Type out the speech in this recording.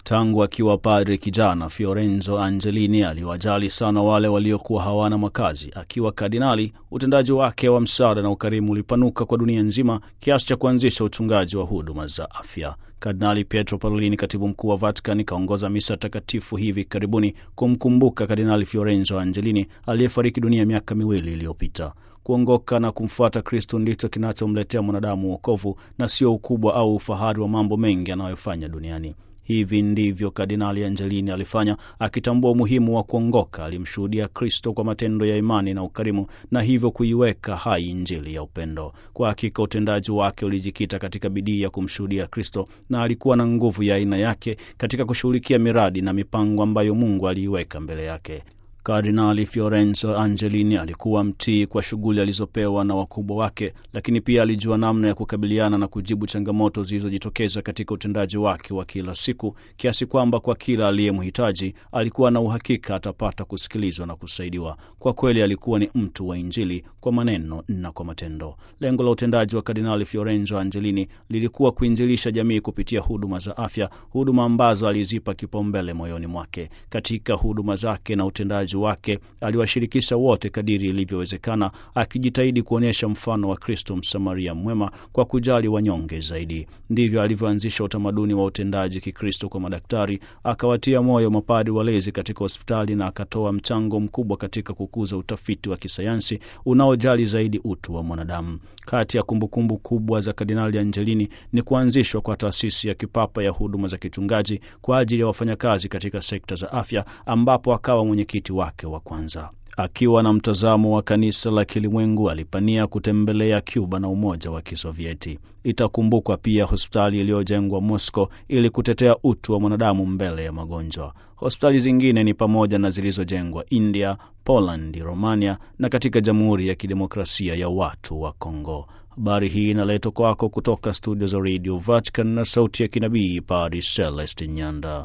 Tangu akiwa padri kijana, Fiorenzo Angelini aliwajali sana wale waliokuwa hawana makazi. Akiwa kardinali, utendaji wake wa msaada na ukarimu ulipanuka kwa dunia nzima kiasi cha kuanzisha uchungaji wa huduma za afya. Kardinali Pietro Parolini, katibu mkuu wa Vatican, kaongoza misa takatifu hivi karibuni kumkumbuka Kardinali Fiorenzo Angelini aliyefariki dunia miaka miwili iliyopita. Kuongoka na kumfuata Kristo ndicho kinachomletea mwanadamu wokovu na sio ukubwa au ufahari wa mambo mengi anayofanya duniani. Hivi ndivyo Kardinali Angelini alifanya, akitambua umuhimu wa kuongoka. Alimshuhudia Kristo kwa matendo ya imani na ukarimu, na hivyo kuiweka hai Injili ya upendo. Kwa hakika utendaji wake ulijikita katika bidii ya kumshuhudia Kristo, na alikuwa na nguvu ya aina yake katika kushughulikia miradi na mipango ambayo Mungu aliiweka mbele yake. Kardinali Fiorenzo Angelini alikuwa mtii kwa shughuli alizopewa na wakubwa wake, lakini pia alijua namna ya kukabiliana na kujibu changamoto zilizojitokeza katika utendaji wake wa kila siku, kiasi kwamba kwa kila aliyemhitaji alikuwa na uhakika atapata kusikilizwa na kusaidiwa. Kwa kweli alikuwa ni mtu wa Injili kwa maneno na kwa matendo. Lengo la utendaji wa Kardinali Fiorenzo Angelini lilikuwa kuinjilisha jamii kupitia huduma za afya, huduma ambazo alizipa kipaumbele moyoni mwake. Katika huduma zake na utendaji wake aliwashirikisha wote kadiri ilivyowezekana, akijitahidi kuonyesha mfano wa Kristo Msamaria mwema kwa kujali wanyonge zaidi. Ndivyo alivyoanzisha utamaduni wa utendaji Kikristo kwa madaktari, akawatia moyo mapadi walezi katika hospitali na akatoa mchango mkubwa katika kukuza utafiti wa kisayansi unaojali zaidi utu wa mwanadamu. Kati ya kumbukumbu kubwa za Kardinali Angelini ni kuanzishwa kwa taasisi ya kipapa ya huduma za kichungaji kwa ajili ya wafanyakazi katika sekta za afya, ambapo akawa mwenyekiti wake wa kwanza. Akiwa na mtazamo wa kanisa la kilimwengu alipania kutembelea Cuba na Umoja wa Kisovieti. Itakumbukwa pia hospitali iliyojengwa Moscow ili kutetea utu wa mwanadamu mbele ya magonjwa. Hospitali zingine ni pamoja na zilizojengwa India, Poland, Romania na katika Jamhuri ya Kidemokrasia ya Watu wa Kongo. Habari hii inaletwa kwako kutoka studio za Radio Vatican na sauti ya kinabii Padre Celestin Nyanda.